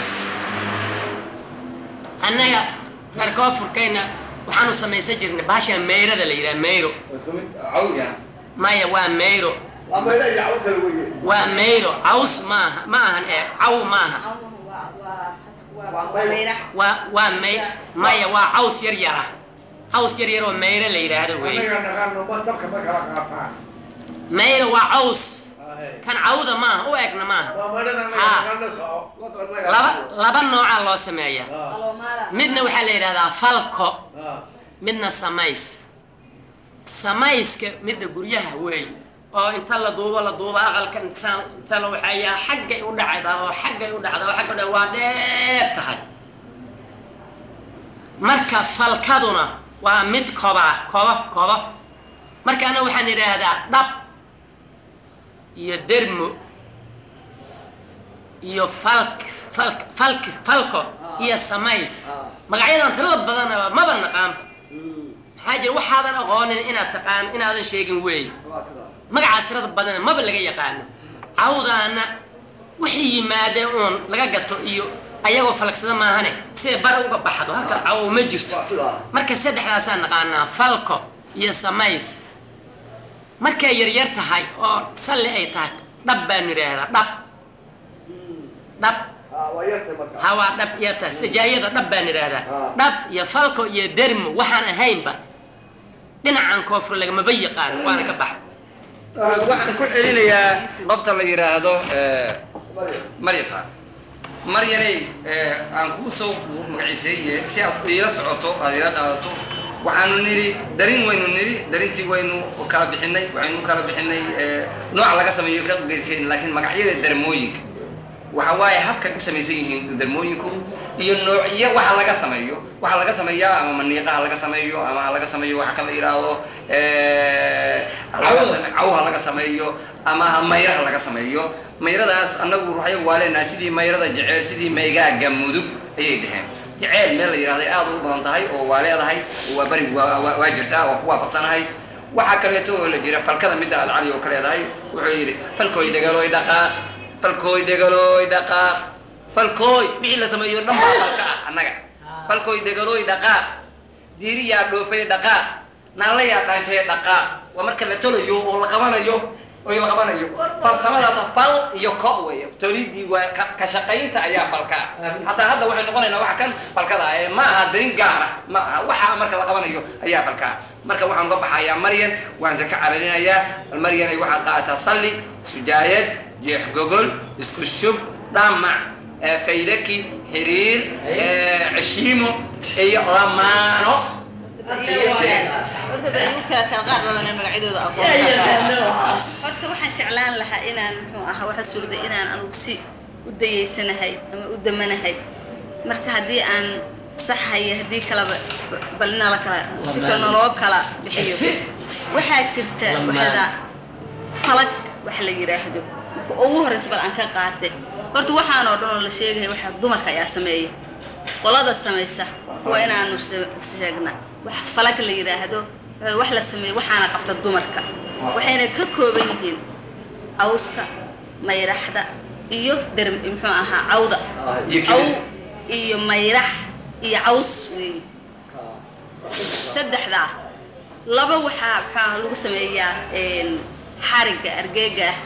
annaga reer koonfurkayna waxaanu samaysan jirnay baasha meyrada la yidhaha meyro isku mid cawya maya waa meyro waa maydha iyo caw kale weye waa meyro caws maaha ma ahan ee caw maaha waa waa may maya waa caws yar yar ah caws yar yar oo meyro la yidhaahdo wey annaga naqaano ma dabka ma kala qaataan meyro waa caws Ahe. kan cawda maaha u egna maaha waa maydhada annaga Haa. naqaano soco annaga laba laba noocaa loo sameeyaa Ah, midna waxaa la yidhahdaa falko ah. midna samays samayska midda guryaha weey oo inta la duubo la duubo aqalka inta inta la waxeeyaa xaggay u dhacdaa oo xaggay u dhacdaa oo xagga u dhacdaa waa dheer tahay marka falkaduna waa mid koba kobo kobo marka ana waxaan idhaahdaa dhab iyo dermo iyo falk falk falk falko iyo samays magacyadan tirada badanaba maba naqaanba maxaa jira waxaadan aqoonin inaad taqaan inaadan sheegin weey magacaas tirada badana maba laga yaqaano cawdaana wixii yimaadeen uun laga gato iyo ayagoo falagsada maahane siday bari uga baxdo halka cawo ma jirto marka saddexdaasaan naqaanaa falko iyo samays markay yaryar tahay oo salli ay tahay dhab baan idhaahdaa dhab dhab Ah, waa yartay marka hawaa dhab yartaa sajaayada dhab baan idhaahdaa dhab iyo falko iyo dermo waxaan ahaynba dhinacan koonfur lagamaba yaqaano waana ka baxa waxaan ku celinayaa qofta la yidhaahdo maryata maryanay aan kuu soo magaciiseeye si aad iila socoto aad iila qaadato waxaanu nidhi darin waynu nidhi darintii waynu kala bixinay waxaynu kala bixinay nooca laga sameeyo ka geedkeyn laakiin magacyada darmooyinka waxa waaye habkay u samaysan yihiin darmooyinku iyo noociyo waxa laga sameeyo waxa laga sameeyaa ama maniiqaha laga sameeyo ama ha laga sameeyo waxa kala yidhaahdo laga same- cawha laga sameeyo ama mayraha laga sameeyo mayradaas annagu ruuxyo waa leenahay sidii mayrada jeceel sidii maygaaga mudug ayay dheheen jeceel meel la yidhahday aad u badan tahay oo waa leedahay waa beri waa waa- waa jirtaa waa ku waafaqsanahay waxaa kaleeto oo la jira falkada midda aad cali oo ka leedahay wuxuu yidhi falkooy dhegaloy dhaqaaq falkooy dhegaloy dhaqaaq falkooy wixii la sameeyo dhan baa falka ah annaga falkooy dhegaloy dhaqaaq diiriyaa dhoofay dhaqaaq naalayaa dhaanshay dhaqaaq waa marka la tolayo oo la qabanayo oo la qabanayo farsamadaas fal iyo ko weeye tolidii waa ka ka shaqaynta ayaa falka ah hataa hadda waxay noqonaynaa waxa kan falkada ah ee ma aha darin gaara ma aha waxa marka la qabanayo ayaa falka ah marka waxaan uga baxayaa maryan waxaan se ka cararinayaa bal maryan ay waxaad qaadataa salli sujaayad jeex gogol isku shub dhamac ee faydaki xiriir ee ceshiimo iyo lamaano horta bal igu kala kala qaar badan magacyadooda aqoon horta waxaan jeclaan lahaa inaan muxuu ahaa waxaa suurda inaan anugu si u dayeysanahay ama u damanahay marka haddii aan saxayo haddii kalaba bal inala kala si kale naloo kala bixiyo waxaa jirta waxda falag wax la yidhaahdo marka ugu horreysa bal aan ka qaatay horta waxaan oo dhan oo la sheegaya waxaa dumarka ayaa sameeya qolada samaysa waa inaanu she- sheegna wax falag la yidhaahdo ee wax la sameeyo waxaana qabta dumarka waxayna ka kooban yihiin cawska mayraxda iyo der muxuu ahaa cawda iyo caw kidib. iyo mayrax iyo caws weeye saddexdaa laba waxaa waxaa lagu sameeyaa een, xarigga argeega ah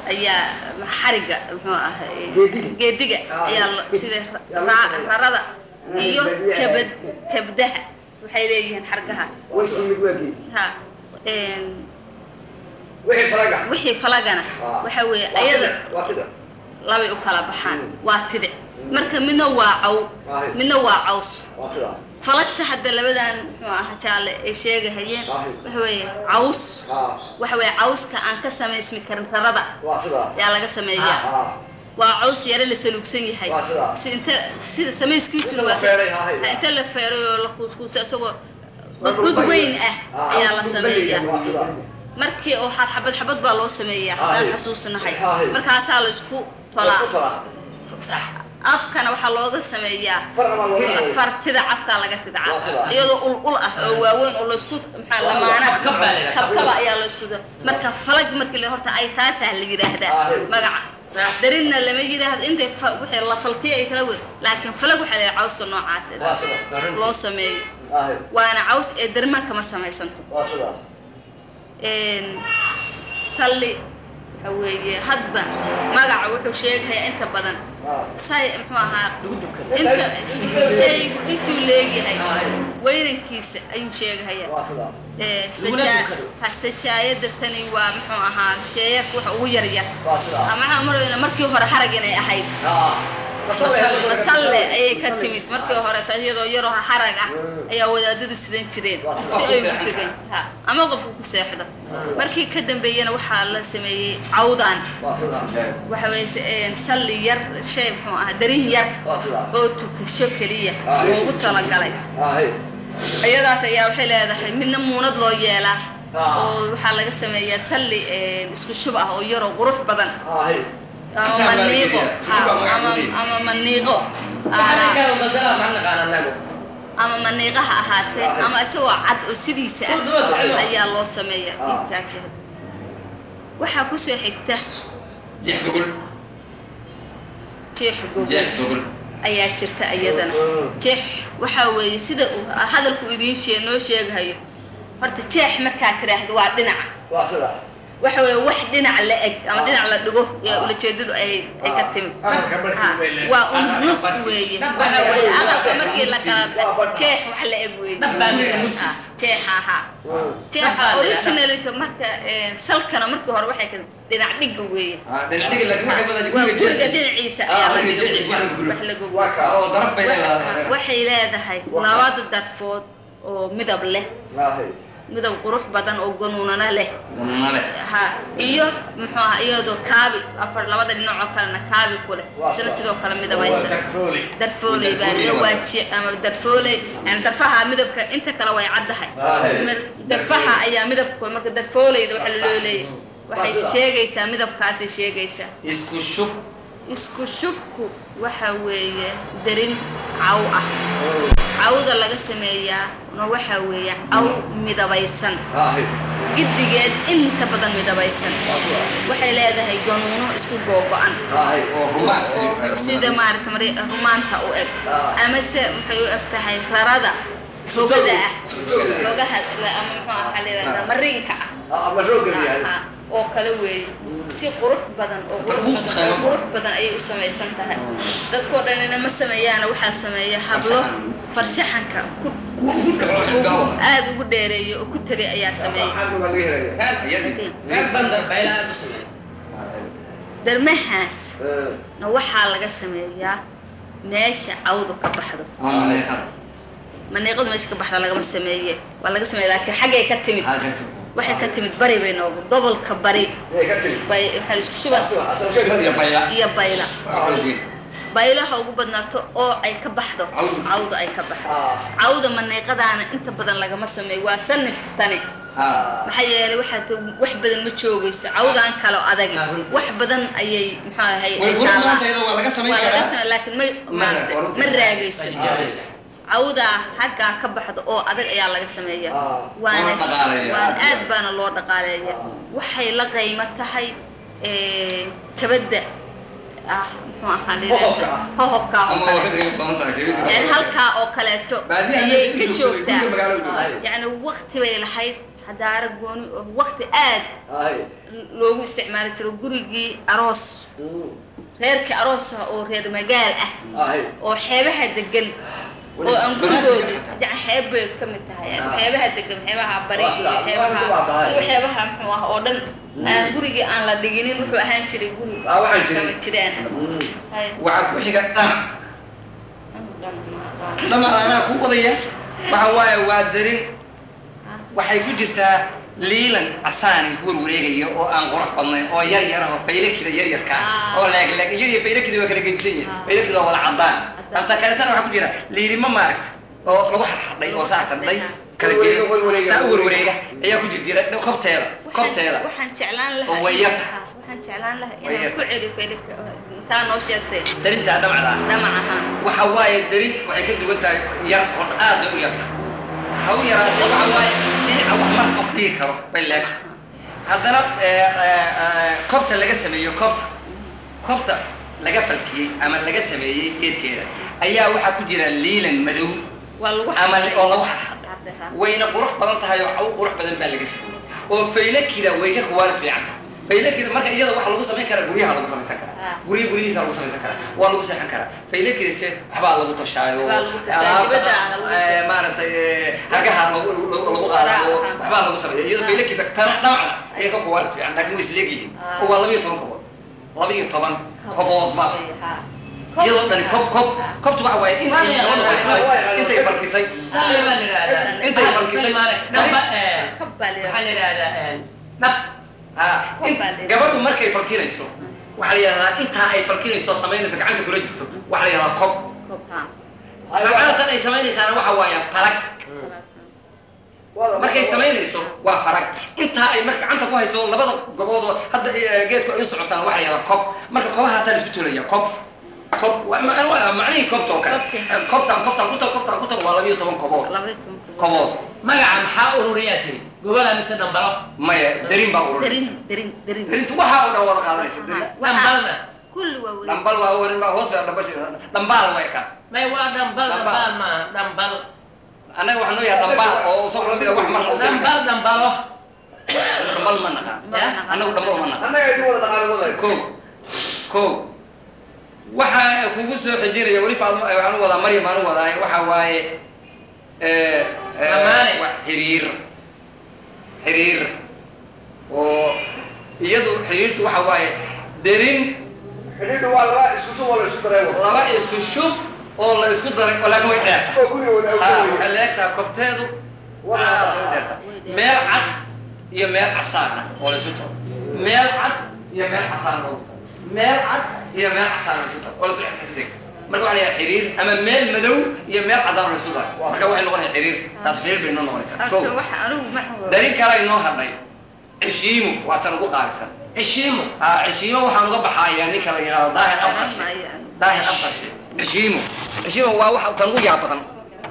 ayaa xariga muxuu ahay Geediga. geediga Ah, ayaa la- sida yaa ra- lagu rarada iyo badiyaha. kabad kabdaha waxay leeyihiin xargaha way isku mid waa geedi ha een, wixii faraga wixii falagana Ah. waxa weeye Waa ayada tida, waa tida labay u kala baxaan Mm. waa tidic marka midna waa caw Ahe. midna waa caws waa sidaa falagta hadda labadan muxuu ahaa jaalle ay sheegahayeen Ahe. waxa weeye caws ah waxa weeye cawska aan ka samaysmi karin rarada waa sidaa yaa laga sameeyaa ah waa caws yare la saluugsan yahay Waa sidaa. si inta sida samayskiisuna Inta la waa feeray, ha, ha. inta la feeray oo la kuuskuusa isagoo Waa dhud weyn ah Ah, ayaa la dhul sameeyaa waa sidaa markii oo xar xabad xabad baa loo sameeyaa Ah, hadaan hay. xasuusnahay Ah, hay. markaasaa la isku Waa tolaa isku tolaa sax afkana waxaa looga sameeyaa farna waa looga sameeyaa. fartida afkaa laga tidca Waa sidaa. iyadoo ul ul ah oo waaweyn oo laysku maxaa Waa sidaa. lamaana Kabkab baa la yidhaha, kabkaba ayaa laysku marka falag markii la horta ay taasaa la yidhaahdaa Ah, hay. magaca darinna lama yidhaahdo intay fa- wixii la faltiya ay kala wed laakiin falag waxaa la yidhaha cawska noocaas waa sidaa loo sameeyo ah waana caws ee darmaan kama samaysanto waa sidaa een, salli waxa weeye hadba magaca wuxuu sheegayaa inta badan ah say muxuu ahaa lagu dukado inta shaygu intuu leegyahay Ah, hay. weynankiisa ayuu sheegahayaa waa sidaa Ee, Lagula sajaa- dukado. ha, sajaayada tani waa muxuu ahaa sheeyarka waxa ugu yaryar waa sidaa ama waxaan marayna markii hore harag inay ahayd ah masalle ayay ka timid markii hore ta iyadoo yaroo harag ah Mm. ayaa wadaadadu sidan jireen Waa si sidaa. ay ugu tegeen ha ama qofku ku seexdo markii ka dambeeyana waxaa la sameeyey cawdaan waa sidaa waxa weeye se- een, salli yar shay muxuu ahaa darin yar waa sidaa oo tukasho keliya Ah, loogu talagalay ah hey iyadaas ayaa waxay leedahay midna muunad loo yeelaa Ah. oo waxaa laga sameeyaa salli een, isku shub ah oo yaroo qurux badan ah hey ama Asaa baa la maniiqo geliyaa. ha, Shub baa magaca ama- geliya. ama maniiqo waxaana Aa, kaa badalaa maxaan naqaan anagu ama maniiqa ha ahaatee Ah. ama isagoo cad oo sidiisa Kor daba ficilo. ah ayaa loo sameeyaa Ah. intaas yahay waxaa kusoo xigta jeex gogol jeex gogol jeex gogol ayaa jirta iyadana Mm. jeex waxaa weeye sida uu hadalku idiin shee noo sheegahayo horta jeex markaa tidhaahdo waa dhinaca waa sidaa waxa weeye wax dhinac la eg ama dhinac la dhigo yaa ulajeedadu ay ay ka timid Aqalka markii Ha, bay leedahay. waa un Aqalka nus markii. weeye Dad waxa baa weeye leedahay. aqalka markii la kala Waa badh. jeex wax la eg weeye Dad baa Ha, leedahay. jeexa ha jeexa Dad baa leedahay. originalka marka een, salkana markii hore waxay ka dhinac dhiga weeye Ah, dhinac dhigi laakiin waxay wada waa guriga guriga jeexiisa. dhinaciisa Ah, ayaa la guriga dhiga jeexiisa wax lagu weeye. guro. wax lagu waa kaa oo daraf bay leedahay waxay leedahay Waa. labada darfood oo midab leh ah hey midab qurux badan oo ganuunana leh Gununale. ha iyo muxuu ahaa iyadoo kaabi afar labada dhinacoo kalena kaabi ku leh Waa isna sax. sidoo kale waa midabaysan darfooley darfooley baa Darfooley la waa. waaji ama darfooley yani darfaha midabka inta kale way caddahay Ah, hey. Mar- darfaha ayaa midabka marka darfooleyda waxa loo leeyahay waxay Waa sida. sheegaysaa midabkaasay sheegaysaa isku shub isku shubku waxa weeye darin caw ah cawda laga sameeyaa na waxa weeye caw midabaysan ah hey giddigeed inta badan midabaysan waa sidaa waxay leedahay ganuuno isku googo-an ah hey oo rumaan oo sida maarata mari- rumaanta u eg Ah. amase maxay u eg tahay rarada hogada ah Hogada. hogaha la- ama muxuu ahaa waxaa la yidhahdaa mariinka ah ah ama roog yahay Ah, ah, oo kale weeye si qurux badan oo qurux Ugu badan oo qiimo qurux badan ayay u samaysan tahay dadkoo dhanina ma sameeyaana waxaa sameeya hablo farshaxanka ku kuwa ugu dhaco xilgaabada aada ugu dheereeya oo ku tegay ayaa sameeya maxaa baa laga helaya rag bandar bayla aad u sameeya darmahaas Eh, na waxaa laga sameeyaa meesha cawdu ka baxdo ama maneeqada maniiqadu meesha ka baxda lagama sameeye waa laga sameeye laakiin xaggay ka timid halka waxay ka timid bari bay noogu gobolka bari hey ka tiri bay waxaa la isku shuba asal asal iyo bayla iyo bayla waa xoogeen baylaha ugu badnaato oo ay ka baxdo Cawdu. cawda ay ka baxdo ah cawda maniiqadaana inta badan lagama sameeyo waa sanif tani ha maxaa yeelay waxaa ta wax badan ma joogayso cawdaan kale oo adag Ah, runtii. wax badan ayay muxuu ahay way ay qurux taalaa. maanta iyada waa laga samayn waa laga karaa samey laakiin ma Ma- maaragtay runtii. ma raagayso Jaaraysa. cawdaa xaggaa ka baxdo oo adag ayaa laga sameeyaa Ah. waana Waana dhaqaaleeyaa, waan aad iyo aad baana loo dhaqaaleeya waxay la qaymo tahay eh, kabadda ah muxuu muxuu ahaa la Hohobka yidhaahdo ah. hohobka oo ama waa ka kale dhigan badan tahay kelinta yani halkaa oo kaleeto baadiyaha ayay meesha ka u joogtay, joogtaa guriga magaalo u joogtay. yani waqti bay lahayd xadaaro gooni oo waqti aad Ay. loogu isticmaali jiro gurigii aroos reerkii aroosaha oo reer magaal ah Ay. oo xeebaha degan oo aan gurigoodu yani xeeb bay ka mid tahay yani Ah. xeebaha degan xeebaha bari Waa iyo sidaa, waa xeebaha sidaa tahay. iyo xeebaha muxuu ah oo dhan aan gurigii aan la dhiginin wuxuu ahaan jiray guri Ah, waxaan jirin. sama jiraan Hay. waxaa ku xiga dhamac dhamac anaa ku wadaya waxa waaye waa darin waxay ku jirtaa liilan casaanay ku warwareegaya oo aan qurux badnayn oo yar yar ah oo faylakida yar yarka ah oo leeg leeg iyadii faylakida waa kala gedisan yihin faylakida waa wada cadaan anta kaleetana waxaa ku jira liilima maaragta oo lagu xarxadhay oo saa tandhay kala geeya saa u warwareega ayaa ku jirjira kobteeda kobteeda waxaan jeclaan lahaa oo way inaan- yarta. waxaan jeclaan lahaa Way inaan yarta. ku celi felika intaa noo sheegtay darintaa dhamacda ah dhamac ahaan waxa waaye darin waxay ka duwan tahay yar horta aad bay u yarta ha u yaraatee waxa waaye dhinaca wax mar qof dhigi karo bay leegta haddana eh, eh, eh, kobta laga sameeyo kobta kobta laga falkiyey ama laga sameeyey geedkeeda ayaa waxaa ku jira liilan madow waa lagu ama xardhay. oo lagu xarxadhay Xardhay, wayna qurux badan tahay oo caw qurux badan baa laga sameeyey oo faylakida way ka kuwaalid fiican tahay faylakida marka iyada waxaa lagu samayn karaa guryaha lagu samaysan karaa Ah. gurya guryihiisa lagu samaysan karaa waa lagu seexan karaa faylakida se waxbaa lagu tashaayo Waxbaa lagu tashaa, alaabta, dibadda ah lagu eh, maaragtay eh, hagaha lagu lagu lagu qaadayo Ah. waxbaa lagu sameeya iyada faylakida tana dhamacda ayay ka kuwaalid fiican laakiin way isleegyihiin Ah. oo waa laba iyo toban kobood laba iyo toban kobood ma Ha. iyadoo dhani kob kob kobtu waxa waaye in ay Waa gabadhu yahay. falkisay intay falkisay Salli baa la yidhaahdaa. Intay Ah, falkisay. salli maarag. Dhamba, eh, Kab baa la waxaa yidhaahdaa. la yidhaahdaa, eh, dhab. ha Kob in- baa la yidhahdaa. gabadhu markay falkinayso waxaa la yidhahdaa intaa ay falkinayso samaynayso gacanta kula jirto waxaa la yidhahdaa kob Kob, ha. samcada tan ay samaynaysaana waxa waaya farag markay samaynayso waa farag intaa ay marka gacanta ku hayso labada gobood hadda eh, geedku ay u socotaan waxaa la yidhahdaa kob marka kobahaasaa la isku tolaya kob kob waa- ma- waa macnihii kobta oo kale Kobti. Eh, kobtan kobtan kutar kobtan kutar waa laba iyo toban kobood Laba iyo toban kobood. kobood magaca maxaa ururiyaa tiri gobola mise dhambalo maya darin baa Darin, ururinaysa darin, darin. darintu waxaa oo dhan wada qaadanaysa darin Waxaa- dhambalna kulli waa wada. dhambal waa warin baa hoos baa dhambal dhambaal way kaas may waa dhambal Dhambal. dhambal maaha dhambal annaga waxaa noo yahay dhambaal oo isagu la mida wax mar la dhambal dhambalo dhambal ma naqaan Ya. annagu dhambal ma naqaan annaga idin wada dhaqaale wadaay ko ko waxaa kugu soo xijinaya weli faadmo waxaan u wadaa maryam aan u wadaa waxaa waaye eh, eh, Lamaane. wax xiriir xiriir oo iyadu xiriirtu waxa waaye derin xidhiidhu waa laba isku sub oo la isku daray wada laba isku shub oo la isku daray oo laakiin way dheerta oo guriga wada ha awgeeyay waxay leegtahay kobteedu Waa aad saas. u dheerta meel cad iyo meel casaan ah oo la isku taro meel cad iyo meel casaan loogu taro meel cad iyo meel casaan la isku taro oo la isku xidhiidh marka waxaa la yidhaha xiriir ama meel madow iyo meel cadaan oo la isku daro marka waxay noqonaya xiriir taas xiriir bay noo noqonaysaa Horta ko waxa anigu ma hubo. darin kale ay noo hadhay cishiimu waa tan ugu qaalisan cishiimo ha cishiimo waxaan uga baxayaa ninka la yidhahdo daahir afqarshe Maayo anigu. daahir afqarshe cishiimo cishiimo waa waxa tan ugu yaab badan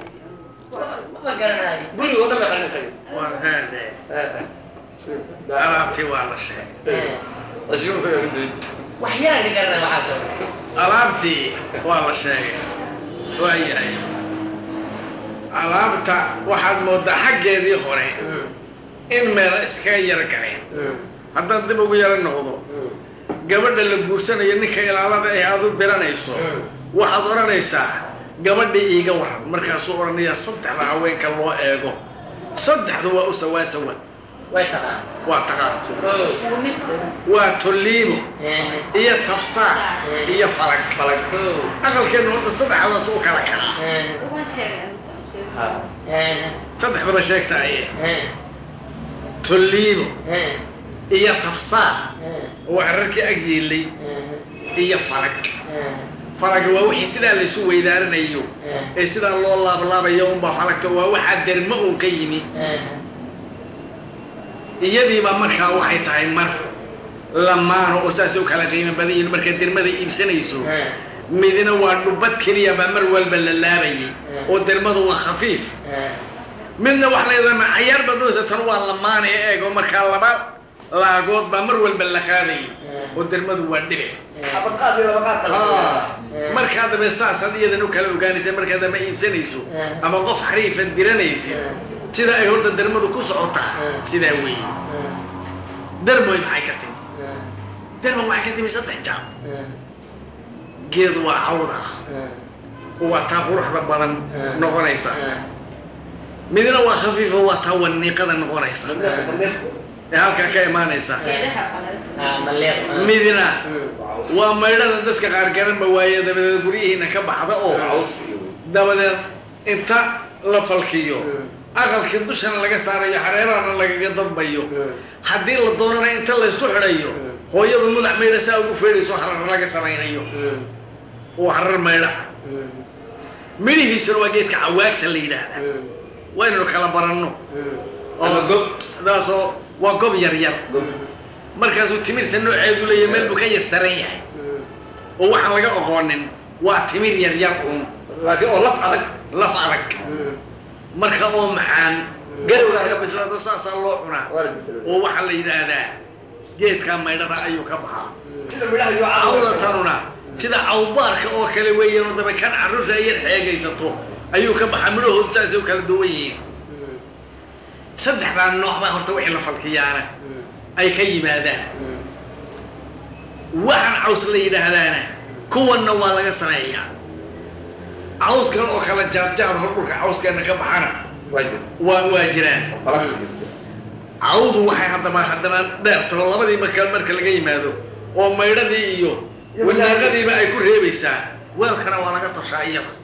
ma garanayo guriga oo dhan bay qarinaysaa waa heerde alaabtii waa la sheegay waxyaan ka garanaya waxaasoo dhan alaabtii waa la sheegay waa yahay alaabta waxaad moodaa xaggeedii hore in meel iskaga yar galeen haddaad dib ugu yaro noqdo gabadha la guursanayo ninka ilaalada ah aad u diranayso waxaad odhanaysaa gabadhii iiga waran markaasuu odhanayaa saddexda haweenka loo eego saddexdu waa u sawaa sawa way taqaan waa taqaan Iskugu mid. waa tolliibo iyo tafsaar iyo falag falag aqalkeennu horta saddexdaas u kala kacaa Waan sheegay anigu saan sheegay. saddexdaba sheegta aye tolliibo iyo tafsaar oo wax rarkii ag yiilay iyo falag falag waa wixii sidaa laysu weydaaranayo ee sidaa loo laablaabayo unbaa falagta waa waxaa dermo uun ka yimi iyadiiba markaa waxay tahay mar lamaano oo saasay u kala qiimo badan yihiin markaa dermada iibsanayso midna waa dhubad keliya baa mar walba la laabayay oo dermadu waa khafiif midna wax leedana cayaar baad doonaysa tan waa lamaane eego markaa laba laagood baa mar walba la qaadayay oo dermadu waa dhibic abadqaadii laba qaad kala haa markaa dambe saasaad iyadan u kala ogaanaysa markaa dambe iibsanayso ama qof xariifa diranaysid sida ay horta dermadu ku socotaa sidaa weeye dermoy maxay ka timi dermo waxay ka timi saddex jaab geed waa cawda oo waa taa quruxda badan noqonaysa midna waa khafiifa waa taa waniiqada noqonaysa ee halkaa ka imaanaysa midna waa maydhada dadka qaar garanba waaye dabadeed guryihiina ka baxda oo dabadeed inta la falkiyo aqalkii dushana laga saarayo xareerahana lagaga dadbayo haddii la doonana inta laysku xidhayo hooyadu mudax maydha saa ugu feedhayso harar laga samaynayo oo harar maydha midhihiisuna waa geedka cawaagta la yidhaahda waynanu kala baranno Ama gob. daasoo waa gob yar yar markaasuu timirta nooceedu leeyahay meel buu ka yar saran yahay oo waxaan laga oqoonin waa timir yar yar uun laakiin oo laf adag laf adag marka oo macaan garowga laga bislaado saasaa loo cunaa waa la jirta oo waxaa la yidhaahdaa geedkaa maydhada ayuu ka baxaa sida midhaha iyo cawda tanuna sida cawbaarka oo kale weeyaan oo daba kan carruurta ay yar xeegaysato ayuu ka baxaa midhahoodu saasay u kala duwan yihiin saddexdaa nooc baa horta wixii la falkiyaana ay ka yimaadaan waxaan caws la yidhaahdaana kuwanna waa laga sameeyaa cawskan oo kala jaadjaad hor dhulka cawskeena ka baxana waa jirta waa waa jiraan falakta jirta cawdu waxay haddaba haddana dheertao labadii marka marka laga yimaado oo maydhadii iyo wanaaqadiiba ay ku reebaysaa weelkana waa laga toshaa iyada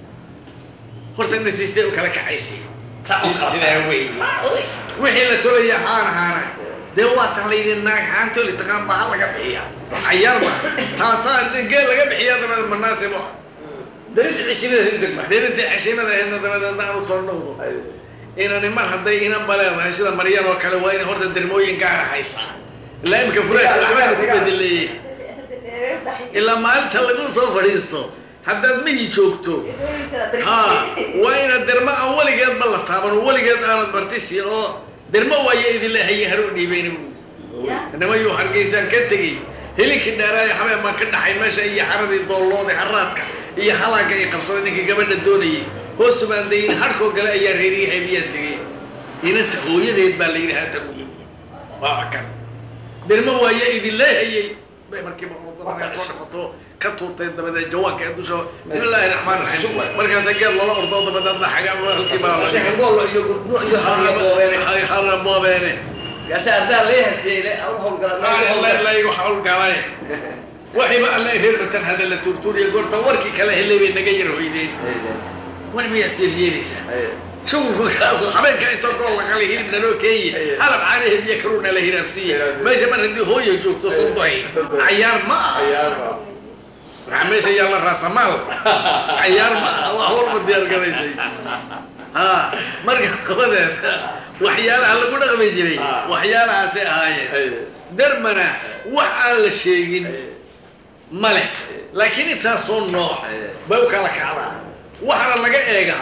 horta natiistay u kala kacaysay sidaa weeye wixii la tolaya haana haana dee waa tan layidhi naag haan toli taqaan baa ha laga bixiya cayaarba taasaa geel laga bixiya dabadeed manaasibo darinta cishimada si degma derintii cashiimada ahaydna dabadeedna aan usoo noqdo inani mar hadday inanba leedahay sida maryan oo kale waa inay horta dermooyin gaara haysaa ilaa imika furaashka waxbaana ku bedeleeyey ilaa maalinta lagu soo fadhiisto haddaad miyi joogto ha waa inaad dermo aan weligeedba la taaban oo weligeed aanad martisi oo dermo waayo idinla haye haru dhiibayna nimayuu hargeysaan ka tegey helinkii dheeraayo habeen baan ka dhaxay meesha iyo xaradii doolloodii haraadka iyo halaaga ay qabsaday ninkii gabadha doonayay hoosu baan dayin harkoo gale ayaa reeriyahay miyaa tegey inanta hooyadeed baa la yidhi haatan u yimi waa kan dermo waayo idinla hayey bay markiiba ordoo dhafato ka tuurtay dabadeed jawaanka ee dusha bismillaahi raxmaan raxiim markaasa geed lala ordoo dabadeedna xaga halkii baa la sexirbool iyo gurduno iyo halaaboobeene haraboobeene yaase ardaa lee hanteyle au howlgala laygu hawlgalay waxiiba alla reer batan hada la tuurtuuriya goorta warkii kala helay bay naga yar hoydeen war miyaad seelyeelaysaa shugulku kaasoo habeenka inta gool laqalay hilib naloo keeye halab caanaheed iyo kaluu nala hiraabsiiye meesha mar haddii hooya joogto sondohay cayaar ma aha waxaa meesha yaalla raasamaal cayaar ma aha waa howlba diyaar garaysay ha marka dabadeed waxyaalaha lagu dhaqmi jiray waxyaalahaasay ahaayeen dermana wax aan la sheegin ma leh laakiin intaasoo nooc bay u kala kacdaa waxaana laga eegaa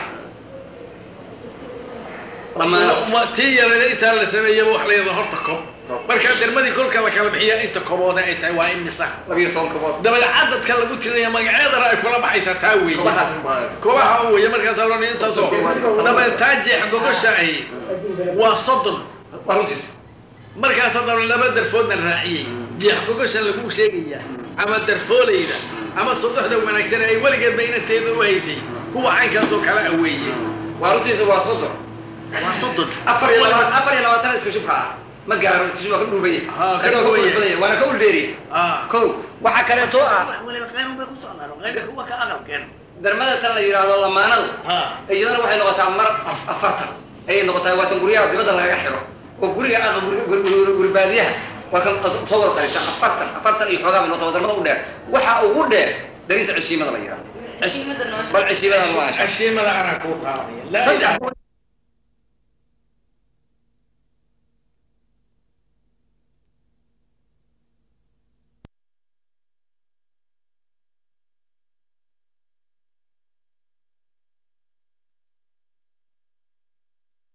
Ma- tii yareeda intaa la sameeyaba wax la yidhahdo horta kob markaa dermadii kolka la kala bixiya inta kobooda ay tahay waa imisa labiyo toban kabood dabadeed cadadka lagu tirinaya magaceedana ay kula baxaysaa taa weeye kobahaas badan kobaha weeye markaasaa loo intaasoo dabadeed taa jeex gogosha ahi waa soddon waa runtiis markaasa daba laba darfoodna raaciyey jeex gogosha lagu sheegaya ama darfoolayda ama sodoxda wanaagsan ay weligeedba inanteeda u haysay kuwa caynkaasoo kale a weeye waa runtiisa waa soddon waa soddon afar iyo labaatan afar iyo labaatan isku shubka ah ma gaaro tisu waa ka dhuubaya Ah, ka Kana dhuubaya. dhuubaya waana ka uldheeriya Ah. kow waxaa kaleeto ah waliba qaynun bay ku socdaan oo qaynka kuwa ka aqalkeen darmada tan la yidhaahdo lamaanadu Ah. iyadana waxay noqotaa mar af- afartan ayay noqotaa waatan guryaha dibadda lagaga xiro oo guriga aqal guri- guri- guri guri baadiyaha waa kan soo wada qarisa afartan afartan iyo xoogaa bay noqotaa waa darmada u dheer waxaa ugu dheer darinta ceshiimada la yidhaahdo Ceshiimada noo sheeg. bal ceshiimada waa cashiimada anaa kuu taabanaya saddex